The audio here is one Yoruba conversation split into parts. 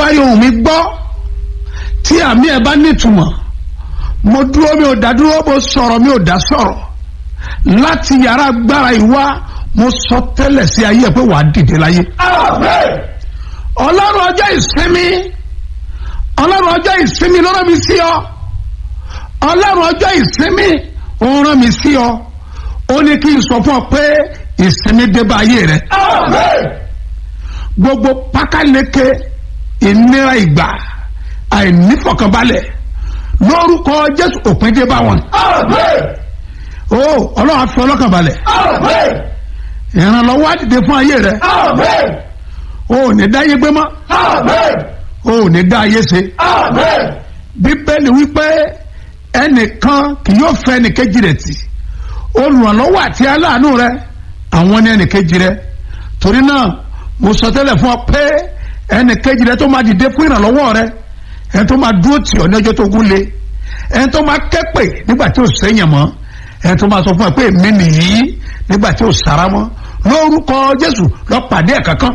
bá rí ohùn mi gbọ́ tí àmì ẹ̀ bá nítumọ̀ mo dúró mi ò dá dúró mo sọ̀rọ̀ mi ò dá sọ̀rọ̀ láti yàrá agbára ìwá mo sọ tẹ́lẹ̀ sí ayé ẹ̀ pé wàá dìde láyé. ọlọ́run ọjọ́ ìsinmi ọlọ́run ọjọ́ ìsinmi ló rán mi sí ọ ọlọ́run ọjọ́ ìsinmi ó rán mi sí ọ ó ní kí n sọ fún ọ pé ìsinmi dé bá ayé rẹ gbogbo pákáleke ìnira ìgbà àìnífọ̀kànbalẹ̀ lórúkọ jésù òpin dé bá wọn. o ọlọ́run á fi ọlọ́kàn balẹ̀ ìrànlọ́wọ́ á dìde fún ayé rẹ o ò ní dá ayé gbé mọ́ o ò ní dá ayé ṣe bíbélì wípé ẹnìkan kì yóò fẹ́ ẹnìkejì rẹ̀ tì olùrànlọ́wọ́ àti aláàánú rẹ àwọn ní ẹnìkejì rẹ torí náà mo sọ tẹ́lẹ̀ fún ọ pé ẹnìkejì rẹ tó máa dìde fún ìrànlọ́wọ́ rẹ ẹni tó máa dúró tì ọ́ ní ọjọ́ tó gún lé ẹni tó máa kẹ́pẹ́ nígbà tí ò sẹ́yìn mọ́ ẹni tó máa sọ fún ẹ pé èmi nìyí nígbà tí ò sára mọ́ lórúkọ Jésù lọ pàdé ẹ̀ kankan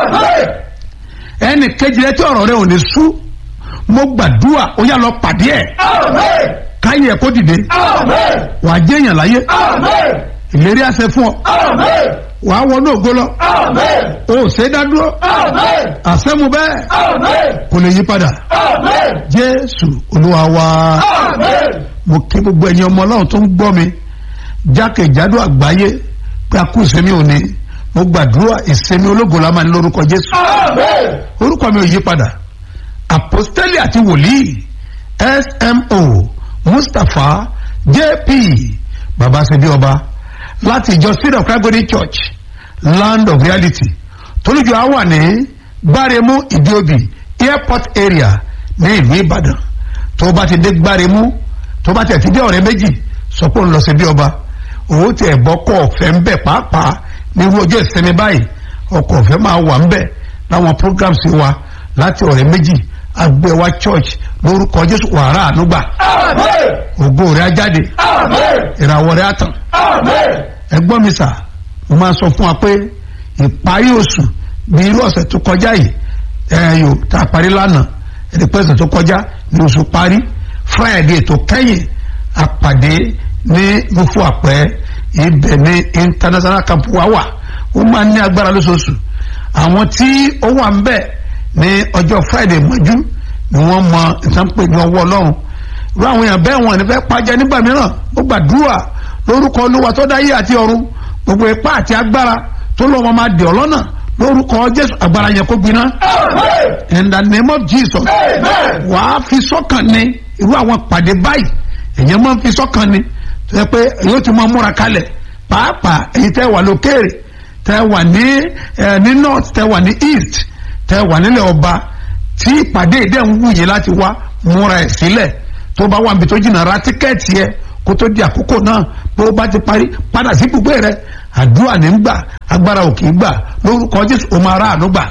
ẹnìkejì rẹ tí ọ̀rọ̀ rẹ ò ní sú mo gbàdúrà ó yá lọ pàdé ẹ̀ káyé ẹ̀ kó dìde wàá jẹ́yàn láyé ìlérí àṣẹ fún ọ wàá wọnú ògo lọ o ò ṣe é dá dúró àṣẹmu bẹ́ẹ̀ kò lè yí padà jésù olúwa wa mo kí gbogbo ẹ̀yin ọmọ ọlọ́run tó ń gbọ́ mi jákèjádò àgbáyé pé a kú ìsinmi òní mo gbàdúrà ìsinmi ológo la máa ní lórúkọ jésù orúkọ mi ò yí padà àpọ́stélì àti wòlíì smo mustapha jp baba ṣe bí ọba láti ìjọ seed of Calvary church land of reality tolújọ á wà ní gbáremú ìdíòbí airport area ní ìlú ìbàdàn tó bá ti dé gbáremú tó bá tẹ̀ ti dé ọ̀rẹ́ méjì sọ pé òun lọ sí bí ọba òun ti ẹ̀bọ́ kọ́ ọ̀fẹ́ ń bẹ̀ pàápàá ní irú ọjọ́ ìsinmi báyìí ọkọ̀ ọ̀fẹ́ máa wà ń bẹ̀ láwọn programs wa láti ọ̀rẹ́ méjì agbẹ́wà church lórúkọ jésù wàrà ànúgbà ògo rẹ̀ á jáde ìràwọ̀ rẹ̀ á tàn ẹgbọ́n mi sà mo máa sọ fún wa pé ìparí oṣù bí irú ọ̀sẹ̀ tó kọjá yìí ẹ̀yọ tá a parí lánàá ẹ̀dẹ̀ pẹ́ ọ̀sẹ̀ tó kọjá ní oṣù parí friday tó kẹ́yìn àpàdé ní mufu àpẹ́ ibẹ̀ ní international camp wa wà ó máa ní agbára lóṣooṣù àwọn tí ó wà ń bẹ̀ ní ọjọ́ friday mọ́jú ni wọ́n mọ ìtànpé ní ọwọ́ ọlọ́run irú àwọn èèyàn bẹ́ẹ̀ wọn ní fẹ́ pàjẹ́ nígbà mìíràn ó gbàdúrà lórúkọ olúwa tó dáyé àti ọ̀run gbogbo ipá àti agbára tó lọ́wọ́ máa dè ọ́ lọ́nà lórúkọ jésù agbára yẹn kó gbiná in the name of jesus wàá fi sọ́kàn ní irú àwọn pàdé báyìí èèyàn máa ń fi sọ́kàn ní tó yẹ pé yóò ti máa múra kalẹ̀ pàápàá èyí tẹ́ wà lókèrè tẹ́ wà ní ní north tẹ́ wà ní east tẹ́ wà nílẹ̀ ọba tí ìpàdé ìdẹ́ ń wúyè láti wá múra ẹ̀ sílẹ̀ tó bá wà níbi tó jìnnà ra tíkẹ́ẹ̀tì yẹ kó tó di àkókò náà bó o bá ti parí padà sí gbogbo rẹ àdúrà ní gbà agbára ò kì í gbà lórúkọ jésù o máa rà àánú gbà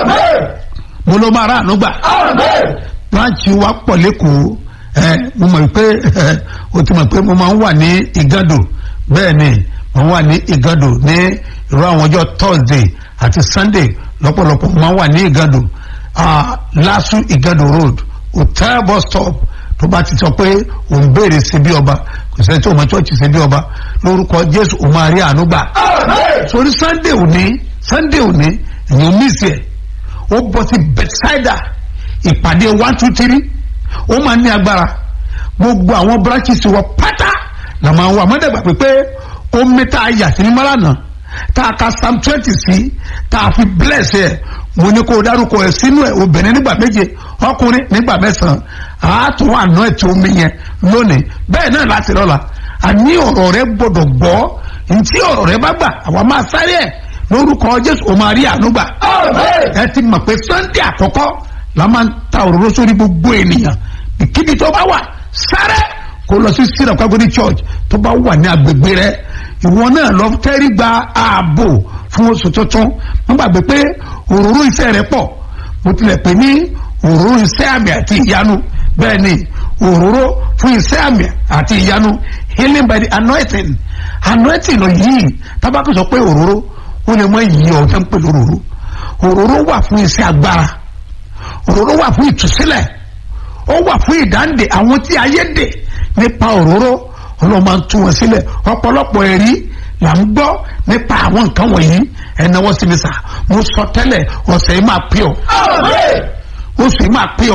mo ló máa rà àánú gbà branch wa pọ̀ lẹ́kọ̀ọ́ ẹ mo mọ̀ pé o ti mọ̀ pé mo máa ń wà ní ìgàdò bẹ́ẹ̀ ni mo wà ní ìgàdò ní irú àwọn ọjọ́ thursday àti sunday lọ́pọ̀lọpọ̀ mo máa ń wà ní ìgàdò lásù ìgàdò road hotel bus stop tó bá ti sọ pé òun béèrè sí bí ọba kò sẹ́ni tí òun chọ́ọ̀chì sí bí ọba lórúkọ jésù òun máa rí àánú gbà. sórí sunday òní sunday òní èèyàn mísì ẹ̀ ó bọ́ sí bethsaida ìpàdé one two three ó máa ní agbára gbogbo àwọn branches wọ pátá là máa ń wà mọ́dẹ̀gbà pé pé omi tá a yà sí ní mọ́lànà tá a ka psalm twenty sí tá a fi bless ẹ̀ mo ní kó o dárúkọ ẹ̀ sínú ẹ̀ obìnrin nígbà méje ọkùnrin nígbà mẹ́sàn-án àátún àná ètò omi yẹn lónìí bẹ́ẹ̀ náà láti lọ́la àní ọ̀rọ̀ rẹ gbọ́dọ̀ gbọ́ ntí ọ̀rọ̀ rẹ bá gbà àwa máa sáré ẹ̀ lórúkọ jésù o máa rí àánú gbà ẹ ti mọ̀ pé sunday àkọ́kọ́ la máa ń ta òróró sórí gbogbo ènìyàn kíbi tó bá wà sáré kó lọ sí syrup kagodi church tó bá wà ní agbègbè rẹ ìwọ náà lọ tẹ́rí gba ààbò fún oṣù tuntun wọ́n gbàgbé pé òróró iṣẹ́ rẹ pọ̀ mo tilẹ̀ pè ní òróró iṣẹ́ àmì àti ìyanu bẹ́ẹ̀ ni òróró fún iṣẹ́ àmì àti ìyanu healing by the anointing anointing lọ yìí tábàkì sọ pé òróró ó lè mọ ìyí ọ̀hún tó ń pè lóróró òróró wà fún iṣẹ́ agbára òróró wà fún ìtúsílẹ̀ ó wà fún ìdáǹdè àwọn tí ayé dè nípa òróró ọlọ́run máa ń tú wọn sílẹ̀ ọ̀pọ̀lọpọ̀ ẹ̀rí là ń gbọ́ nípa àwọn nǹkan wọ̀nyí ẹ̀náwó sí mi sà mo sọ tẹ́lẹ̀ ọ̀sẹ̀ yìí máa pè ọ́ oṣù yìí máa pè ọ́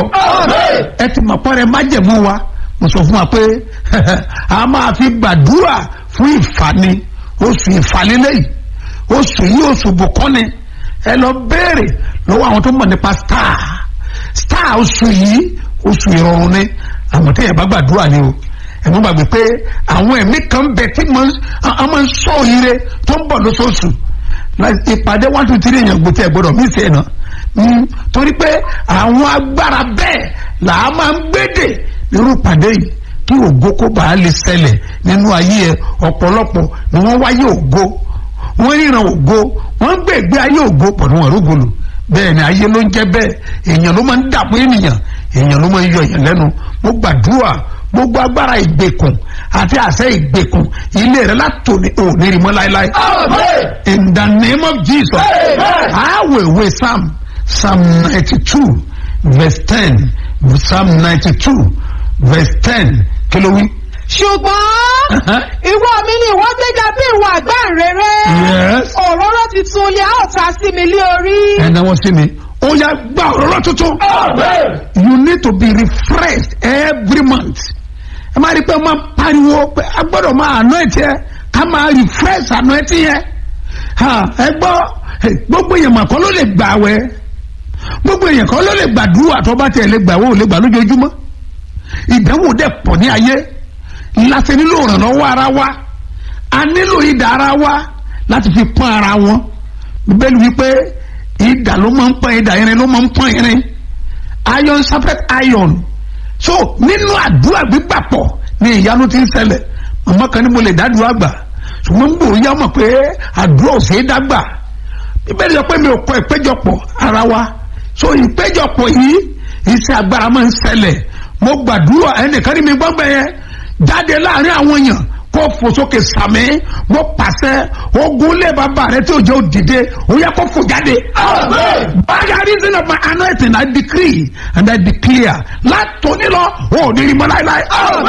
ẹ ti mọ̀ pọ́nrẹ́ májẹ̀mú wa mo sọ fún wa pé a máa fi gbàdúrà fún ìfani oṣù ìfàlélẹ́yìí oṣù yìí oṣù bùkọ́ni ẹ lọ béèrè lọ́wọ́ àwọn tó mọ̀ nípa star star oṣù yìí oṣù ìrọ̀rùn ni àwọn tó yẹ bá gbàdúrà ni o ẹ̀mú gbàgbé pé àwọn ẹ̀mí kan bẹ tí a máa ń sọ ire tó ń bọ̀ lóṣooṣù ìpàdé one two three èèyàn gbòtí ẹ̀ gbọ́dọ̀ mí sí ẹ̀ náà torí pé àwọn agbára bẹ́ẹ̀ là á máa ń gbédè nírú ìpàdé yìí kí ògo kó bàa lè ṣẹlẹ̀ nínú ayé ẹ ọ̀pọ̀lọpọ̀ ni wọ́n wáyé ògo wọ́n ríran ògo wọ́n ń gbé ìgbé ayé ògo pọ̀ ní wọn rúgolù bẹ́ẹ̀ ni ayé ló ń jẹ́ bẹ́ẹ̀ èèyàn ló máa ń dàpọ̀ ènìyàn èèyàn ló máa ń yọ èèyàn lẹ́nu mo gbàdúrà gbogbo agbára ìgbèkùn àti àṣẹ ìgbèkùn ilé rẹ látòní òní rí mọ́ láéláé. in the name of jesus i will wait psalm psalm ninety two verse ten psalm ninety two verse ten kí ló wí. ṣùgbọ́n ìwọ mi ni ìwọ gbéga bí ìwọ àgbáǹrere Yes. òróró tuntun ni a ó ta sí mi lé orí. ẹ náwó sí mi ó yá gba òróró tuntun. you need to be refreshed every month. ẹ máa rí i pé máa pariwo pé a gbọ́dọ̀ máa anoint yẹ ká máa refresh anoint yẹ. Ha, ẹ gbọ́ eh, gbogbo èèyàn mà kọ́ ló lè gbà wẹ́ gbogbo èèyàn kọ́ ló lè gbàdúrà tó bá tiẹ̀ lè gbà wọ́n ò lè gbà lójoojúmọ́ ìdánwò dẹ̀ pọ̀ ní ayé láti nílò ìrànlọ́wọ́ ara wa a nílò ìdá ara wa láti fi pọ́n ara wọn bíbélì wípé ìdá ló máa ń pọ́n ìdá irin ló máa ń pọ́n irin iron sharpens iron so nínú àdúrà gbígbàpọ̀ ni ìyanu ti ń ṣẹlẹ̀ màmá kan ní mo lè dádúrà gbà ṣùgbọ́n gbòòrò yá mọ̀ pé àdúrà ò ṣeé dágbà bíbélì sọ pé mi ò kọ ìpéjọpọ̀ ara wa so ìpéjọpọ̀ yìí iṣẹ́ agbára máa ń ṣẹlẹ̀ mo gbàdúrà ẹnìkan ní mi gbọ́ngbẹ́ yẹn jáde láàrin àwọn èèyàn kó fò sókè sàmì mo pàṣẹ ogun lé bàbá rẹ tí òjò dìde ó yẹ kó fò jáde. by the reason of my anointing I decree and I declare látòní lọ ó ní rí mọ́ láéláé.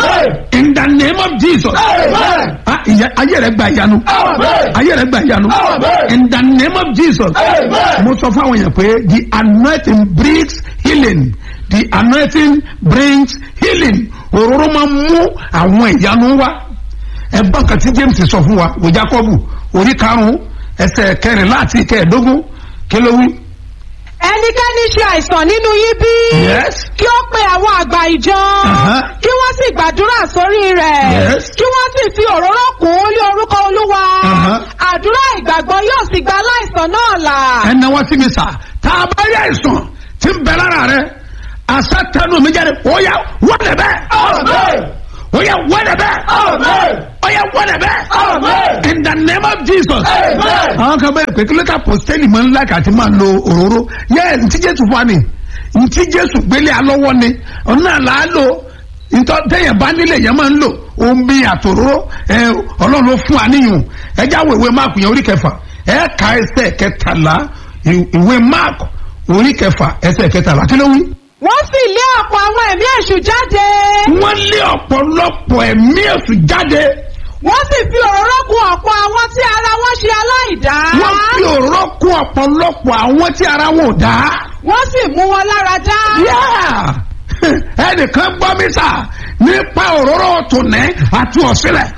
in the name of Jesus. Ah, ìyá- ayé rẹ gba ìyanu. ayé rẹ gba ìyanu. in the name of Jesus. mo sọ fún àwọn èèyàn pé the anointing brings healing the anointing brings healing òróró máa ń mú àwọn ìyanu wá ẹgbọ́n kan tí James sọ fún wa wò Jákọ́bù orí karùn-ún ẹsẹ̀ kẹrìnlá àti kẹẹ̀ẹ́dógún kí ló wí. ẹnikẹ́ni ṣe àìsàn nínú yín bí. Yes. kí ó pe àwọn àgbà ìjọ. Uh-huh. kí wọ́n sì gbàdúrà sórí rẹ̀. Yes. kí wọ́n sì fi òróró kùn ún lé orúkọ olúwa. Uh-huh. àdúrà ìgbàgbọ́ yóò sì gba aláìsàn náà là. ẹnna wá sí mi sà tá a bá yẹ àìsàn tí ń bẹ lára rẹ àṣà tẹnu mi jáde ó yá wọlé bẹ́ẹ̀ ó yá wọlé bẹ́ẹ̀ ó yá wọlé bẹ́ẹ̀ in the name of Jesus. àwọn kan bẹ́ẹ̀ pé kí ló ká pọ́sítẹ́lì máa ń láì àti máa lo òróró yẹ ntí Jésù fún wa ni ntí Jésù gbélé alọ́wọ́ ni ọ̀nà là á lò ntọ́ tẹ̀yẹ̀ bá nílẹ̀ yẹn máa ń lò omi àtòróró ẹ ọlọ́run ló fún wa níyùn ẹ já wo ìwé máàkù yẹn orí kẹfà ẹ ka ẹsẹ̀ kẹtàlá ì- ìwé máàkù orí kẹfà ẹsẹ̀ kẹtàlá kí ló wí. wọ́n sì lé ọ̀pọ̀ àwọn ẹ̀mí èṣù jáde. wọ́n lé ọ̀pọ̀lọpọ̀ ẹ̀mí èṣù jáde wọ́n sì fi òróró kùn ọ̀pọ̀ àwọn tí ara wọn ṣe aláìdá. wọ́n fi òróró kún ọ̀pọ̀lọpọ̀ àwọn tí ara wọn ò dá. wọ́n sì mú wọn lára dá. Yeah! ẹnìkan gbọ́ mi sà nípa òróró tòní àti ọ̀sílẹ̀.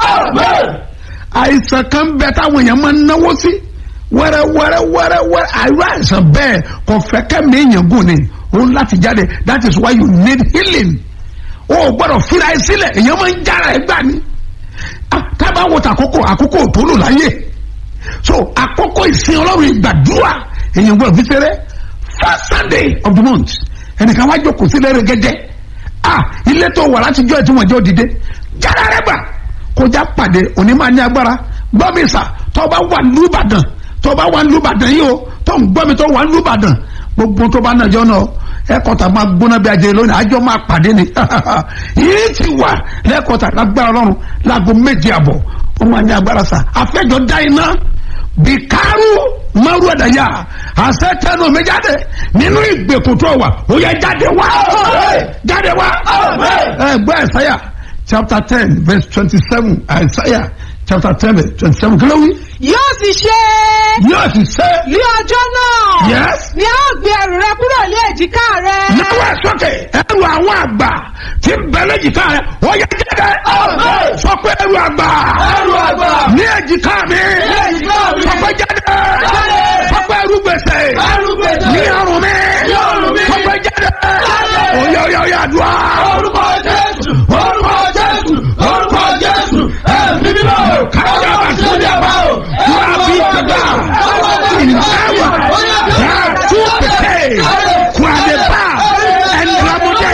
àìsàn kan bẹ táwọn èèyàn máa ń náwó sí wẹ́rẹ́ wẹ́rẹ́ wẹ́rẹ́ wẹ́rẹ́ àìró àìsàn bẹ́ẹ̀ kò fẹ́ kẹ́mi èèyàn gùn ni òun láti jáde that is why you need healing. o ò gbọ́dọ̀ fira ẹ sílẹ̀ èèyàn máa ń jára ẹ gbà ni. Ah, tábà wo tàkókò àkókò tó lò láyé so àkókò ìsìn ọlọ́run ìgbàdúrà èèyàn gbọ́dọ̀ fi ṣeré first sunday of the month ẹnìkan wá jókòó sílẹ̀ rẹ̀ gẹ́gẹ́ ah ilé tó wà láti jọ́ ẹ̀ tí wọ́n jẹ́ òdìdé jára rẹ̀ gbà kọjá pàdé òní máa ní agbára gbọ́ mi sà tó bá wà lùbàdàn tó bá wà lùbàdàn yìí o tó ń gbọ́ mi tó wà lùbàdàn gbogbo tó bá nàjọ́ náà ẹ̀kọ́ta máa gbóná bí ajẹ́ lónìí àjọ máa pàdé ni yìí ti wà lẹ́kọ̀ọ́ta lágbára ọlọ́run láago méje àbọ̀ ó máa ní agbára sà àfẹ́jọ́ dá iná bìkárù maru ẹ̀dàyà àṣẹ tẹnu mi jáde nínú ìgbèkùn tó wà ó yẹ jáde wá jáde wá ẹ gbọ́ ẹ̀sáyà chapter ten verse twenty-seven ẹ̀sáyà chapter ten verse twenty-seven kí ló wí. yóò sì ṣe yóò sì ṣe ní ọjọ́ náà Yes. ni a ó gbé ẹrù rẹ kúrò ní èjìká rẹ náwó ẹ̀ sókè ẹrù àwọn àgbà tí ń bẹ lẹ́jìká rẹ̀ ó yẹ jáde sọ pé ẹrù àgbà ní èjìká mi sọ pé jáde sọ pé ẹrù gbèsè ní ọrùn mi sọ pé jáde oyè oyè oyè àdúrà orúkọ jésù orúkọ jésù orúkọ jésù ẹ̀mí mímọ́ kájà bá sórí àbá o wà á bí kàdá ìnáwó yàtú pété kúadébà ẹnìlámọdé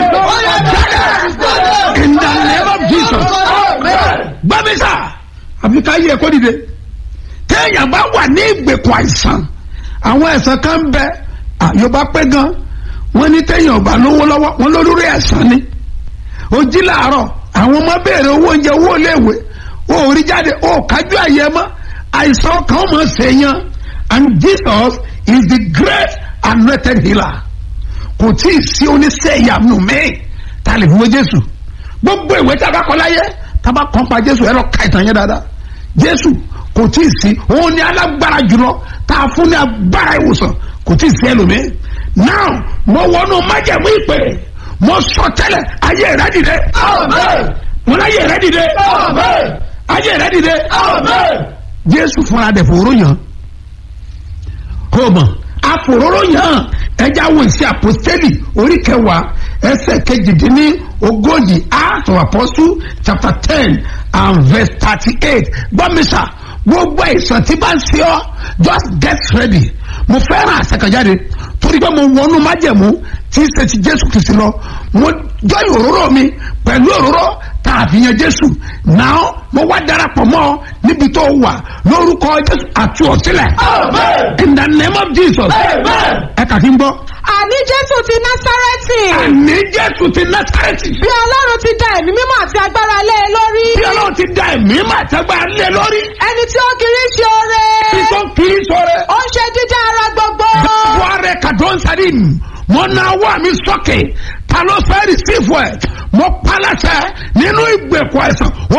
jáde in the name of jesus gbàmísà àbí ká yẹ kó dìde téèyàn bá wà ní ìgbèkùn àìsàn àwọn ẹ̀sán kan ń bẹ àyọ̀bá pẹ́ gan wọ́n ní téèyàn ọba lówó lọ́wọ́ wọn lórí ẹ̀sán ni ó jí làárọ̀ àwọn ọmọ béèrè owó oúnjẹ owó iléèwé ó rí jáde ó kájú àyè mọ́ àìsàn kan mọ̀ sèyàn and jesus is the great anointed healer kò tí ì sí oníṣẹ́ ìyàmù míì tá a lè fi wé jésù gbogbo ìwé tí a bá kọ láyé tá a bá kọ́ pa jésù ẹ lọ ka ìtàn yẹn dáadáa jésù kò tí ì sí òun ni alágbára jùlọ tá a fún ní agbára ìwòsàn kò tí ì sí ẹlòmíì now mo wọnú májẹ̀mú ìpè mo sọ tẹ́lẹ̀ ayé rẹ dìde mo láyé rẹ dìde ayé rẹ dìde jésù fúnra dẹ̀ fòró yàn kò mọ̀ àfòróró yàn ẹja wo ìṣe àpòstélì orí kẹwàá ẹsẹ̀ kejìdínní ogójì acts of apostle chapter ten and verse thirty-eight gbọ́mísà gbogbo ìsàn tí bá ń ṣe ọ́ just get ready mo fẹ́ràn àṣekànjáde torí pé mo wọnú májẹ̀mú tí ṣe ti jésù kìsì lọ mo jọyìn òróró mi pẹ̀lú òróró tá a fi yan jésù náà mo wá darapọ̀ mọ́ ọ níbi tó wà lórúkọ jésù àti ọ̀sílẹ̀ in the name of jesus ẹ kà kí n gbọ́ àní jésù ti násárẹ́tì àní jésù ti násàrẹ́tì bí ọlọ́run ti da ẹ̀mí mímọ́ àti agbára lé e lórí bí ọlọ́run ti da ẹ̀mí màtẹ́gbà lé lórí ẹni tí ó kiri ṣe oore bí tó kiri sọ̀rọ̀ ó ń ṣe dídá ara gbogbo buhari kadon sadim mo na wá mi sókè ta ló fẹ́ rìsífù ẹ̀ mo palasẹ̀ nínú ìgbèkùn ẹ̀sán